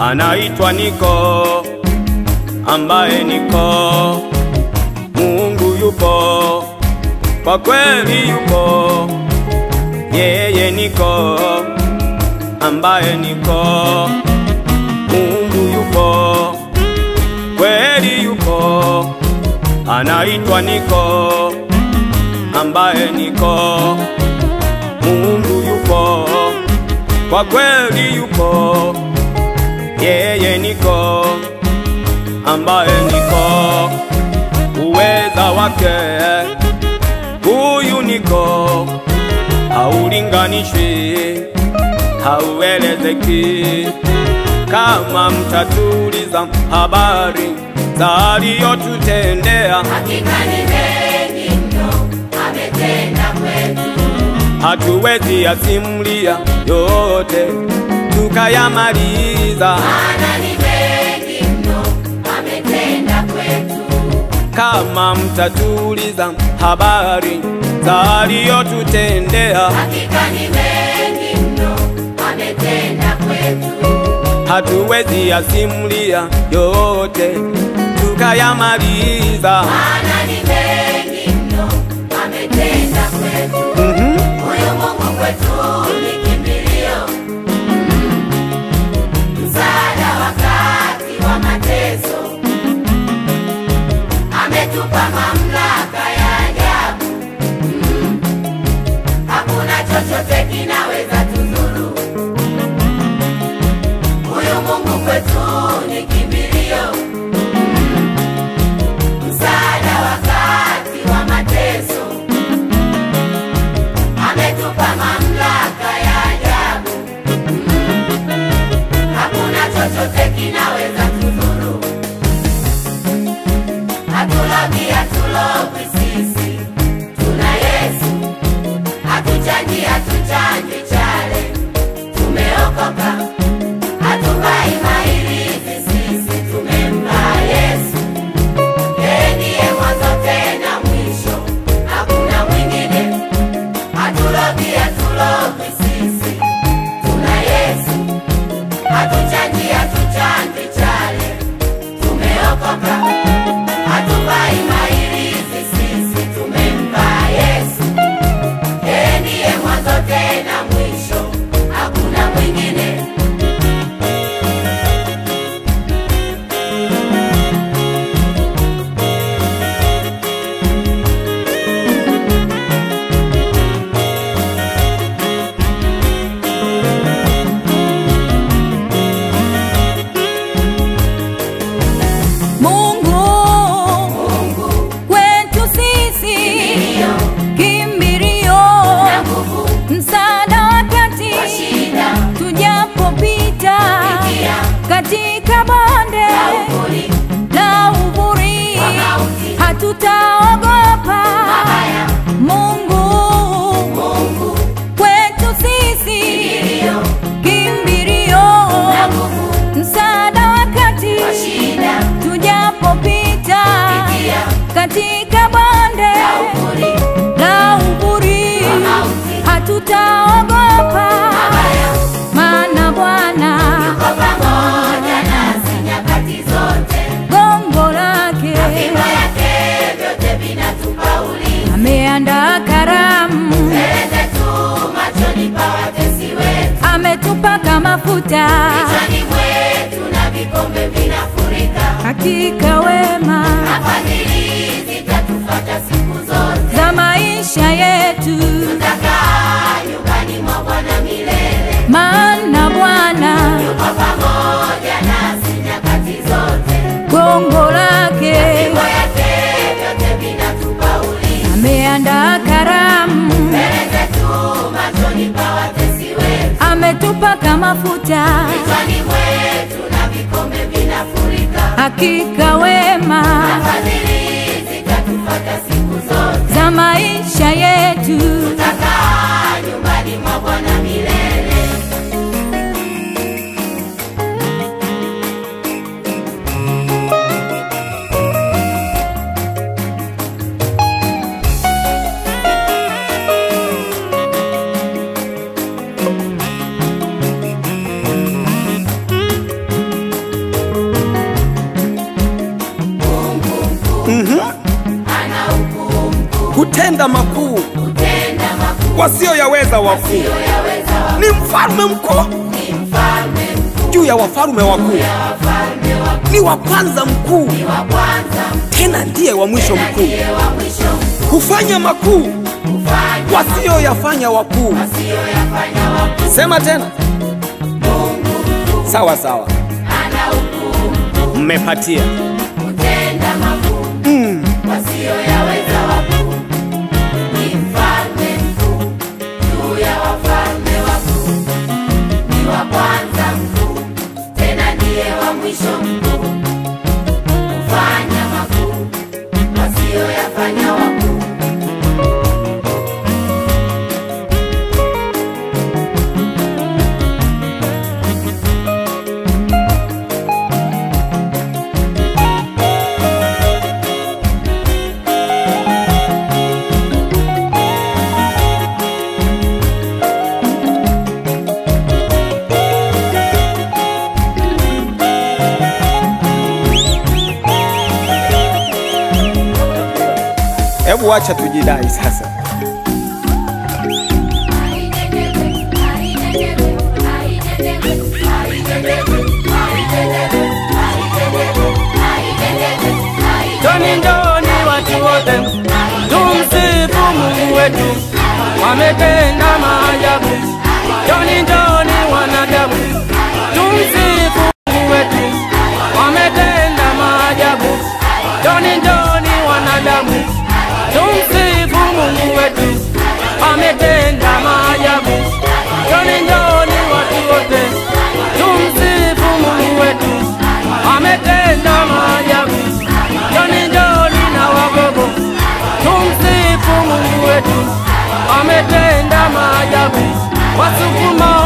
anaitwa Niko, ambaye niko Mungu yupo, kwa kweli yupo, yeye niko, ambaye niko Mungu yupo, kweli yupo, anaitwa Niko, ambaye niko Mungu yupo, kwa kweli yupo, yeye niko, ambaye niko, uweza wake huyu niko, haulinganishwi, hauelezeki. Kama mtatuliza habari za aliyotutendea, Hakika ni mengi mno ametenda kwetu, hatuwezi yasimulia yote tukayamaliza. maana ni mengi mno ametenda kwetu. Kama mtatuliza habari za aliyotutendea, Hakika ni mengi mno ametenda kwetu, hatuwezi yasimulia yote tukayamaliza. maana ni mengi mno ametenda kwetu. Mhm. Huyu Mungu kwetu ni kimbilio, Mm. msaada wakati wa mateso. Ametupa mamlaka ya ajabu, Mm. hakuna chochote kinaweza tudhuru. Huyu Mungu kwetu ni kimbilio, Mm. msaada wakati wa mateso ametupa mamlaka ya ajabu, Mm. hakuna chochote kinaweza tudhuru. Hatulogi, hatulogwi sisi, tuna Yesu. Hatuchanji, hatuchanji chale, tumeokoka. Hatuvai mailizi sisi, tumempa Yesu. Yeye ndiye mwanzo tena mwisho, hakuna mwingine. Hatulogi, hatulogwi sisi, tuna Yesu. Hatuchanji, hatuchanji chale, tumeokoka. Hatuvai mailizi sisi, tumempa Yesu. Yeye ndiye mwanzo tena mwisho, hakuna mwingine. Mungu Mungu kwetu sisi Kimbilio. kimbilio, na nguvu msaada wakati kwa shida, tujapopita pitia katika bonde na uvuli la uvuri, wa mauti hatutaogopa. mabaya. Mungu Mungu kwetu sisi kimbilio kimbilio, na nguvu msaada wakati kwa shida, tujapopita pitia katika bonde na uvuli la uvuri, wa mauti hatutaogopa, mabaya. maana Bwana Yuko pamoja nasi nyakati zote, gongo lake fimbo yake vyote vinatupa ulinzi. ameandaa karamu, Mbele zetu machoni pa watesi wetu, ametupaka mafuta, kichwani mwetu na vikombe vinafurika. hakika wema Na fadhili zitatufuata siku zote, za maisha yetu, tutakaa nyumbani mwa Bwana milele. maana Bwana Yuko pamoja nasi nyakati zote, gongo lake fimbo yake vyote vinatupa ulinzi. ameandaa karamu, Mbele zetu machoni pa watesi wetu, ametupaka mafuta, kichwani mwetu na vikombe vinafurika. hakika wema Na fadhili zitatufuata siku zote, za maisha yetu. tutakaa nyumbani mwa Bwana milele. kutenda makuu kutenda makuu wasioyaweza wakuu. yaweza wa Ni mfalme mkuu ni mfalme mkuu juu ya wafalme wakuu, ya wafalme wakuu ni wa kwanza mkuu, ni wa kwanza tena ndiye wa mwisho mkuu. ndiye wa mwisho mkuu Hufanya makuu kufanya wasioyafanya wakuu. asiyoyafanya wakuu Sema tena. Sawa sawa, ana ukuu mmepatia. kutenda makuu Mm. wasiyoyaweza wakuu ni mfalme mkuu juu ya wafalme wakuu ni wa kwanza mkuu tena ndiye wa mwisho mkuu kufanya makuu wasiyoyafanya wakuu Hebu acha tujidai sasa. Njoni njoni watu wote, tumsifu Mungu wetu, wametenda maajabu. Njoni njoni wanadamu, tumsifu Mungu wetu, wametenda maajabu. Njoni njoni wanadamu, tumsifu Mungu wetu, wametenda maajabu. Njoni njoni watu wote, tumsifu Mungu wetu, ametenda maajabu. Njoni njoni na wagogo, tumsifu Mungu wetu, ametenda maajabu. Wasukuma